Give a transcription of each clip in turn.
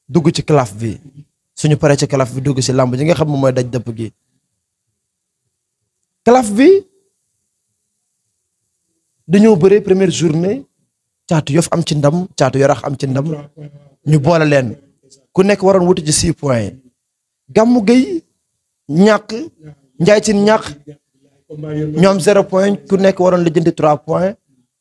dugg ci calaf bi suñu paree ci calaf bi dugg ci làmb ji nga xam moom mooy daj dëpp gi calaf bi dañoo bëree première journée caatu yof am ci ndam caatu yarax am ci ndam ñu boole leen ku nekk waroon wuti ci six points yi gàmmu gay ñàkk njaay ci ñàkk ñoom zéro point ku nekk waroon lijjanti trois points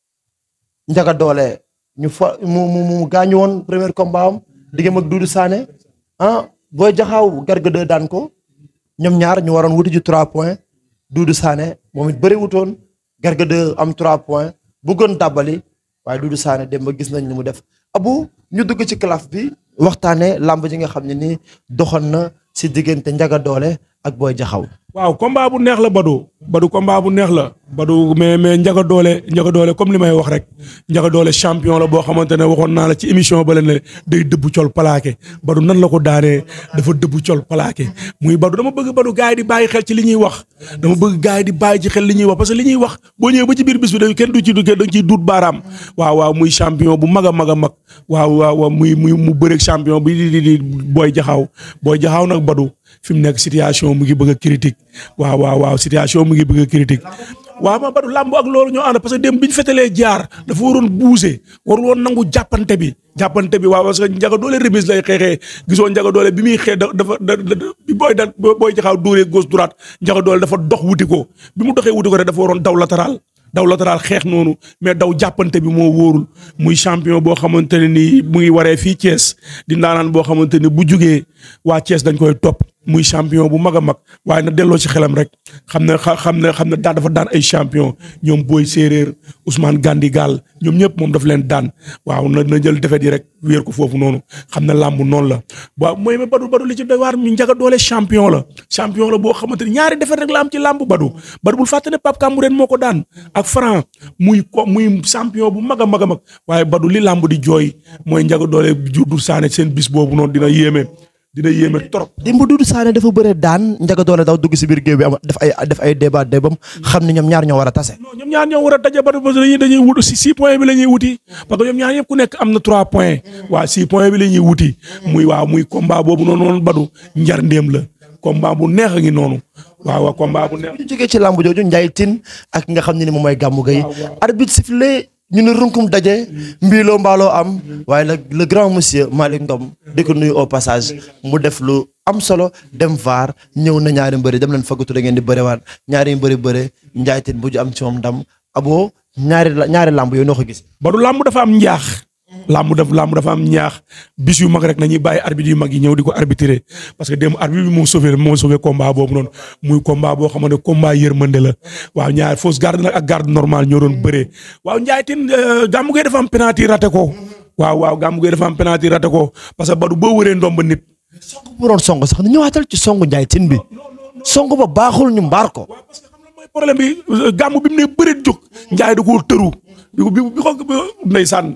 njaga doole ñu fa mu mu mu gaañu woon premier combat am diggam ak Doudou Sané ah booy jaxaaw garga de daan ko ñoom ñaar ñu waroon wuti ci trois points Doudou Sané moom it bëri wutoon garga de am trois points bëggoon dàbbali waaye Doudou Sané dem ba gis nañ ni mu def abu ñu dugg ci calaf bi waxtaane làmb ji nga xam ne nii doxoon na si diggante njaga doole ak booy jaxaw waaw combat bu neex la Badou Badou combat bu neex la Badou mais mais njaga doole njaga doole comme li may wax rek njaga doole champion la boo xamante ne waxoon naa la ci émission ba leen ne day dëbb col plaqué Badou nan la ko daanee dafa dëbb col plaqué muy Badou dama bëgg Badou gars yi di bàyyi xel ci li ñuy wax dama bëgg gars yi di bàyyi ci xel li ñuy wax parce que li ñuy wax boo ñëwee ba ci biir bis bi da kenn du ci du dañ ciy duut baaraam waaw waaw muy champion bu mag a mag a mag waaw waaw waaw muy muy mu bëreeg champion bi di di di booy jaxaaw booy jaxaaw nag Badou fi mu nekk situation mu ngi bëgg a critique waaw waaw waaw situation mu ngi bëgg a critique waaw ma Badou làmb ak loolu ñoo ànd parce que dem bi ñu fetalee jaar dafa waroon bouger warul woon nangu jàppante bi jàppante bi waaw parce que njaga doole remise lay xeexee gisoo njaga doole bi muy xeex dafa da bi booy da booy jaxaaw dóoree gauche droite njaga doole dafa dox wuti ko bi mu doxee wuti ko rek dafa waroon daw latéral daw latéral xeex noonu mais daw jàppante bi moo wóorul muy champion boo xamante ne nii mu ngi waree fii Thiès di ndaanaan boo xamante ne bu jugee waa Thiès dañ koy topp muy champion bu mag a mag waaye na delloo ci xelam rek xam ne xam ne xam ne daan dafa daan ay champion ñoom booy séeréer Ousmane Gandi Gall ñoom ñëpp moom daf leen daan waaw na na jël defet yi rek wéer ko foofu noonu xam ne làmb noonu la waaw mooy ma Badou Badou li ci doy waar mi njaga doole champion la champion la boo xamante ni ñaari defet rek la am ci làmb Badou Badou bul fàtte ne Pape Kambourène moo ko daan ak Franc muy ko muy champion bu mag a mag a mag waaye Badou li làmb di jooy mooy njaga doole juddu saane seen bis boobu noonu dina yéeme dina yéeme trop. démb Doudou Sané dafa bëre daan njaga doole daw dugg si biir géew bi am def ay def ay débat débam xam ne ñoom ñaar ñoo war a tase. non ñoom ñaar ñoo war a daje ba dañuy dañuy wut si six points bi la ñuy wuti parce que ñoom ñaar yëpp ku nekk am na trois points waaw six points bi la ñuy wuti muy waaw muy combat boobu noonu noonu Badou njar ndéem la combat bu neex a ngi noonu waaw waaw combat bu neex. ñu jógee ci làmb jooju Ndiaye Tine ak nga xam ne ni moom mooy gàmmu gay arbitre sifflé ñu ne runkum daje mbiiloo mbaaloo am waaye la le grand monsieur Malick Ngom di ko nuyu au passage mu def lu am solo dem vaar ñëw na ñaari mbëri dem leen fagatu da ngeen di bëriwaat ñaari mbëri bëre Ndiaye Tine bu ju am ci moom ndam abo ñaari ñaari làmb yooyu noo ko gis. Badou làmb dafa am njaax. làmb daf làmb dafa am ñaax bis yu mag rek nañuy bàyyi arbitre yu mag yi ñëw di ko arbitrer parce que démb arbitre bi moo sauvé moo sauvé combat boobu noonu muy combat boo xamante ne combat yërmande la waaw ñaar fausse garde nag ak garde normale ñoo doon bëree waaw Ndiaye Tine gàmmu gay dafa am penalty raté ko waaw waaw gàmmu gay dafa am penalty raté ko parce que Badou boo wëree ndomba nit. song bu doon song sax ñu ñëwaatal ci songu Ndiaye Tine bi song ba baaxul ñu mbaar ko. waaw parce que xam nga mooy problème bi gàmmu bi mu ne bëreet jóg Ndiaye da koo tëru bi ko bi ko ndeysaan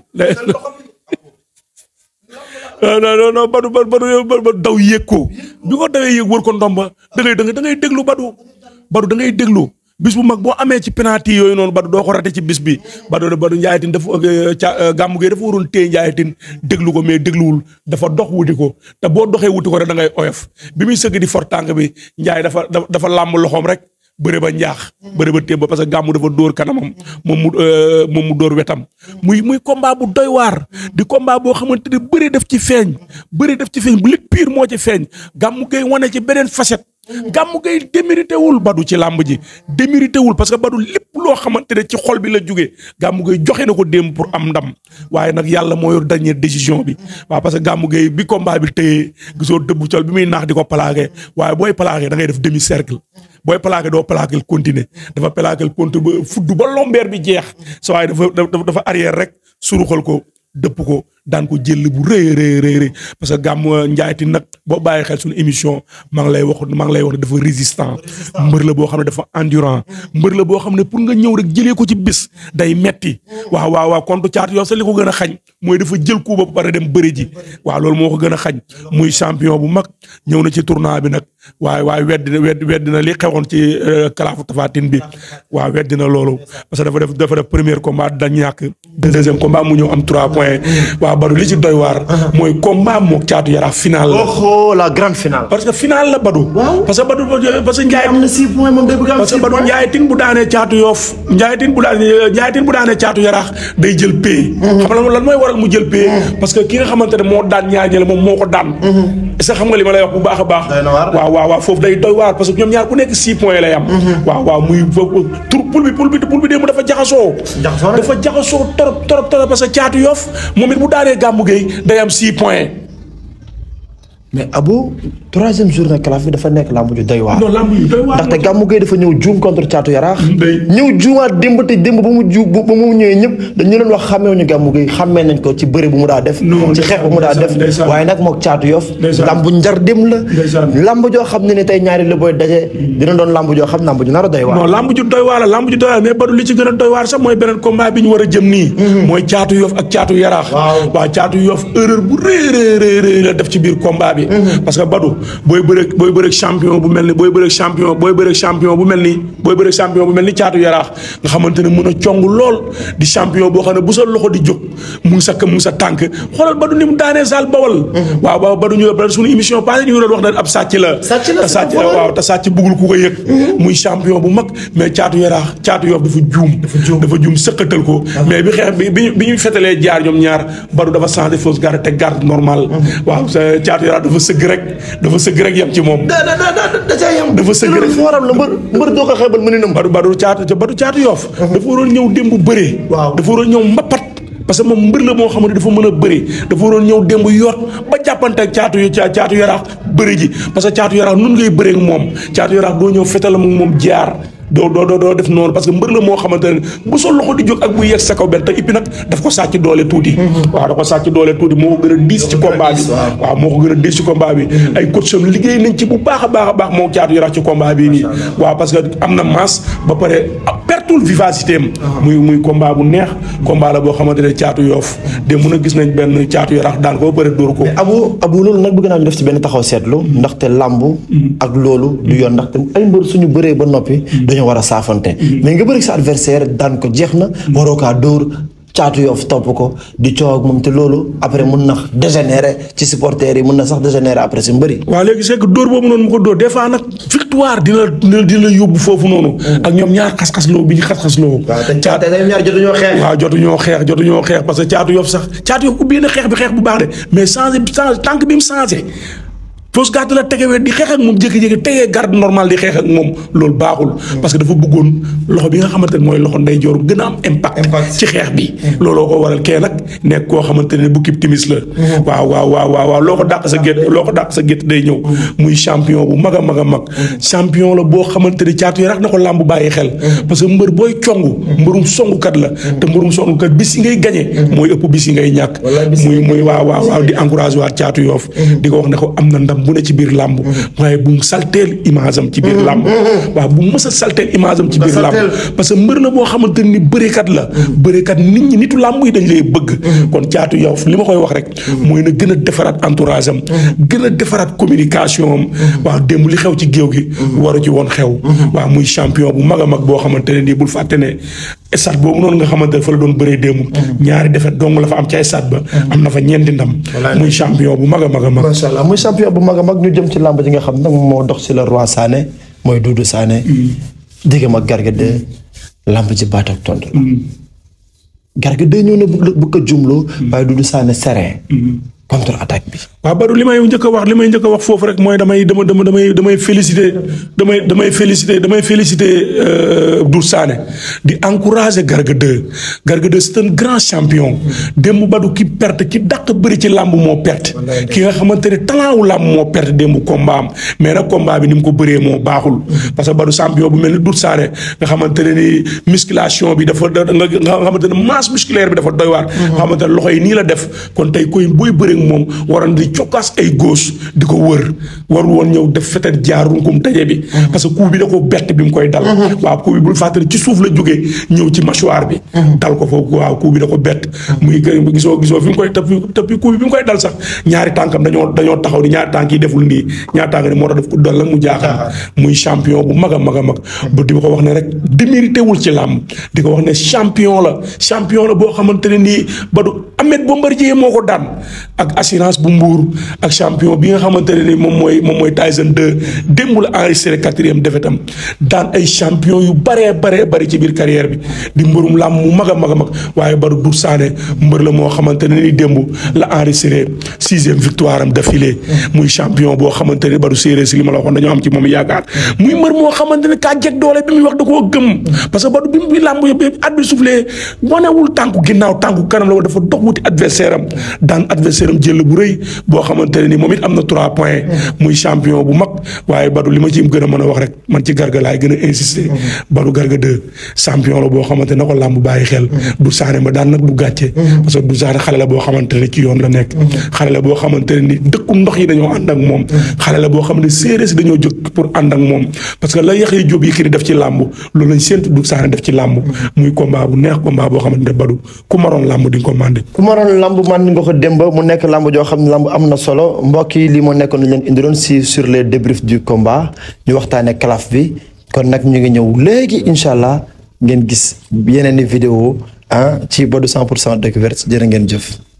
non non non Badou Badou Badou daw yéeg ko bi ko dawee yéeg wër ko ndomba da ngay da ngay déglu Badou Badou da ngay déglu bis bu mag boo amee ci penalty yooyu noonu Badou doo ko rate ci bis bi Badou Badou Ndiaye Tine dafa ca gàmmu gi dafa waroon téye Ndiaye Tine déglu ko mais dégluwul dafa dox wuti ko te boo doxee wuti ko rek da ngay oyof bi muy sëgg di fort tànk bi Ndiaye dafa dafa làmb loxoom rek. bëre ba njaax bëre ba témba parce que gàmmu dafa dóor kanamam moom mu moom mu dóor wetam muy muy combat bu doy waar di combat boo xamante ne bëre def ci feeñ bëre def ci feeñ bu lit pire moo ci feeñ gàmmu gay wane ci beneen facette gàmmu gay démérité wul Badou ci làmb ji démérité wul parce que Badou lépp loo xamante ne ci xol bi la jógee gàmmu gay joxe na ko démb pour am ndam waaye nag yàlla moo yor dernière décision bi waaw parce que gàmmu gay bi combat bi téyee gisoo dëbbu col bi muy naax di ko plaqué waaye booy plaqué da ngay def demi cercle booy plaqué doo plaqué continuer dafa plaqué compte ba fudd ba lombeer bi jeex sa waaye dafa dafa arrière rek suruxal ko dëpp ko daan ko jël bu rëy rëy rëy rëy parce que gàmm Ndiaye Tine nag boo bàyyi xel suñu émission maa ngi lay wax maa ngi lay wax ne dafa résistant mbër la boo xam ne dafa endurant mbër la boo xam ne pour nga ñëw rek jëlee ko ci bis day metti waaw waaw waaw kontu caat yow sa li ko gën a xañ mooy dafa jël coup ba pare dem bëri ji waaw loolu moo ko gën a xañ muy champion bu mag ñëw na ci tournoi bi nag waaye waaye weddi na weddi weddi na li xewoon ci kalaafu tafatin bi waaw weddi na loolu parce que dafa def dafa def premier combat da ñàkk deuxième combat mu ñëw am trois points waaw waaw Badou li ci doy waar. mooy combat mook caatu yaraax final la. oh la grande finale. parce que final la Badou. Waaw. parce que Badou parce que Ndiaye. am na 6 points moom day bëgg am parce que 6 Badou points. Ndiaye tin bu daanee caatu yoof Ndiaye tin bu daanee Ndiaye tin bu daanee caatu yaraax day jël pay. xam nga lan mooy waral mu jël pay. parce que ki nga xamante ne moo daan ñaar ñële moom moo ko daan. est-ce que xam nga li ma lay wax bu baax a baax. Doy na waar. waaw waaw waaw foofu day doy waar parce que ñoom ñaar ku nekk 6 points lay am. waaw waaw muy foofu tur poul bi poul bi poul bi démb dafa jaxasoo. Jaxasoo na. dafa jaxasoo torop torop torop parce que caatu yoof moom it bu daanee gàmmu gay day am 6 points. mais Abou troisième journée calaf bi dafa nekk làmb ju doy waar. non lamb yi doy waar. ndaxte Gamou Gueye dafa ñëw juum contre Thiatou Yaraax. day- ñëw juumaat démb te démb ba mu ju ba mu ñëwee ñëpp dañu leen wax xàmmeewuñu Gamou Gueye xàmmee nañ ko ci bëre bu mu daa def. Non, ci xeex bu mu daa def. ndeysaan. waaye nag moog Thiatou Yoff. Ndeysaan. lamb njar dem la. Ndeysaan. lamb joo xam ne ni tey ñaari la booy daje. dina doon lamb joo xam lamb ju nar a doy waar. non lamb ju doy waar la lamb ju doy waar mais Badou li ci gën a doy waar sax mooy beneen combat bi ñu war a jëm nii. mooy caatu yof ak caatu yaraax. Waaw. waaw caatu yof erreur bu rëy rëy rëy rëy la def ci biir combat bi. parce que Badou booy bëreeg booy bëreeg champion bu mel ni booy bëreeg champion booy bëreeg champion bu mel ni booy bëreeg champion bu mel ni caatu yaraax nga xamante ne mën a cong lool di champion boo xam ne bu sa loxo di jóg mu ngi sa kë mu ngi sa tànk xoolal Badou ni mu daanee Zal Bawal. waaw waaw Badou ñu ba suñu émission passée ñu ngi doon wax ne ab sàcc la. Sàcc la, te sàcc c'est la pas waaw te sàcc bëggul ku ko yëg. muy champion bu mag mais caatu yaraax caatu yof dafa juum. dafa juum sëkkatal ko. mais bi xeex bi bi ñu bi ñu fetalee jaar ñoom ñaar Badou dafa changé fausse garde te garde normal. waaw sa caatu yaraax dafa sëgg rek dafa sëgg rek yem ci moom. da da da da da caa yem. Dafa sëgg rek. fooram la mbër mbër doo ko xeebal mëninam. Badou Badou caatu Badou caatu yoof dafa waroon ñëw démb bëree. Waaw. dafa waroon ñëw mbapat. parce que moom mbër la moo xamante dafa mën a bëri dafa waroon ñëw démb yoot ba jàppante ak caatu yu caa caatu yaraax bëri ji parce que caatu yaraax nun ngay bëree ak moom caatu yaraax doo ñëw fetal ak moom jaar doo doo doo doo def noonu parce que mbër la moo xamante ne bu sa loxo di jóg ak bu yegg sa kaw benn te ippi nag daf ko sàcc doole tuuti. waaw da ko sàcc doole tuuti moo ko gën a diis ci combat bi. waaw moo ko gën a diis ci combat bi. ay coach am liggéey nañ ci bu baax a baax a baax moo caatu yaraax ci combat bii nii. waaw parce que am na masse ba pare pertul vivacité am. muy muy combat bu neex. combat la boo xamante ne caatu yoof de mun a gis nañ benn caatu yaraax daan ko ba pare dóor ko. abu abu loolu nag bëgg naa ñu def ci benn taxaw seetlu ndaxte làmb ak loolu du yoon ndaxte ay mbër suñu bëree ba noppi dañoo war a saafante mais nga bëri sa adversaire daan ko jeex na waroo kaa dóor caatu yoof topp ko di coow ak moom te loolu après mun na dégénérer ci supporters yi mun na sax dégénérer après si mbëri waaw léegi c'est que dóor boobu noonu mu ko dóor des fois nag victoire dina dina dina yóbbu foofu noonu. ak ñoom ñaar xas-xasloo bi ñu xas-xasloo. caat te ñaar jotuñoo xeex waaw jotuñoo xeex jotuñoo xeex parce que caatu yof sax caatu yof ubbi na xeex bi xeex bu baax de mais changé changé tànk bi mu changé fausse garde la tegewee di xeex ak moom jékki-jékki tegee garde normal di xeex ak moom loolu baaxul. parce que dafa bëggoon loxo bi nga xamante ne mooy loxo ndeyjoor gën a am impact. Impact. ci xeex bi. looloo ko waral kee nag nekk koo xamante ne bu kib timis la. waaw waaw waaw waaw waaw loo ko dàq sa gétt loo ko dàq sa gétt day ñëw. muy champion bu mag a mag a mag. champion la boo xamante ne caatu yi rax na ko làmb bàyyi xel. parce que mbër booy congu. mbërum songukat la. te mbërum songukat bis yi ngay gañe mooy ëpp bis yi ngay ñàkk. Wallaay bis yi muy muy waaw waaw waaw di encouragé waat caatu yoof di ko wax ne ko am na ndam bu ne ci biir làmb. waaye bu mu salteel image am ci biir làmb. waaw bu mu mës a salteel image am ci biir làmb. salteel. parce que mbër la boo xamante ni bëreekat la. bëreekat nit ñi nitu làmb yi dañ lay bëgg. kon caatu yow li ma koy wax rek. mooy na gën a defaraat entourage am. gën a defaraat communication am. waaw démb li xew ci géew gi. waru ci woon xew. waaw muy champion bu mag a mag boo xamante ne nii bul fàtte ne stade boobu noonu nga xamante ne fa la doon bëree démb. ñaari defet dong la fa am ca stade ba. am na fa ñeenti ndam. muy champion bu mag a mag a mag. macha allah muy champion bu mag a mag ñu jëm ci làmb ji nga xam nag moo dox si le roi Sané mooy Doudou Sané. diggam ak Garga 2 làmb ji baat ak tontu la. Garga 2 ñëw na bu bu ko jumloo. waaye Doudou Sané serein. contre attaque bi. waaw Badou li may njëkk a wax li may njëkk a wax foofu rek mooy damay dama dama damay damay féliciter damay damay féliciter damay féliciter Doudou Sané di encourager Garga 2 Garga 2 c'est un grand champion démb Badou ki perte ki dàq bëri ci làmb moo perte ki nga xamante ne talent wu làmb moo perte démb combat am mais nag combat bi ni mu ko bëree moo baaxul parce que Badou champion bu mel ni Doudou Sané nga xamante ne ni musculation bi dafa da nga nga xamante ne masse musculaire bi dafa doy waar nga xamante ne loxo yi nii la def kon tey koy booy bëri moom waroon di cokkaas ay gauche di ko wër warul woon ñëw def fetet jaar runkum daje bi parce que coup bi da ko bett bi mu koy dal waaw coup bi bul fàttali ci suuf la jógee ñëw ci mâchoire bi dal ko foofu waaw coup bi da ko bett muy gisoo gisoo fi mu koy tëppi tëppi coup bi bi mu koy dal sax ñaari tànkam dañoo dañoo taxaw ni ñaari tànk yi deful nii ñaari tànk ni moo tax def ko dal la mu jaaxal muy champion bu mag a mag a mag ba di ko wax ne rek démérité wul ci làmb di ko wax ne champion la champion la boo xamante ne nii ba du Ahmed Bombardier moo ko daan ak assurance bu mbuur ak champion bi nga xamante ne ni moom mooy moom mooy Tyson 2 démb la enregistré quatrième défaite am daan ay champion yu baree baree bari ci biir carrière bi di mbërum làmb mu mag a mag a mag waaye Badou Dour Sané mbër la moo xamante ne ni démb la enregistré sixième victoire am d'affilée muy champion boo xamante ne Badou séeréer si li ma la waxoon dañoo am ci moom yaakaar muy mbër moo xamante ne kaa jeg doole bi muy wax da koo gëm parce que Badou bi mu làmb yëpp at bi soufflé wanewul tànku ginnaaw tànku kanam la dafa dox wuti adversaire am daan adversaire am jël bu rëy boo xamante ne ni moom it am na trois points muy champion bu mag waaye Badou li ma ci gën a mën a wax rek man ci garga laay gën a insister Badou garga deux champion la boo xamante ne ko làmb bàyyi xel du saane ma daan nag du gàcce parce que du saane xale la boo xamante ne ci yoon la nekk xale la boo xamante ne ni dëkku ndox yi dañoo ànd ak moom xale la boo xam ne séeréer si dañoo jóg pour ànd ak moom parce que la Yaxya Jóob Yékini def ci làmb loolu lañ séentu du saane def ci làmb muy combat bu neex combat boo xamante ne Badou ku maroon làmb di nga ko mandé ku ma doon lamb man nga ko démb mu nekk lamb joo xam ne lamb am na solo mbokk yi lii moo nekkoon lu leen indiloon si sur les débriefs du combat ñu waxtaanee calaf bi kon nag ñu ngi ñëw léegi incha allah ngeen gis yeneen i vidéo ah ci Badou 100 pour cent découverte jërë ngeen jëf.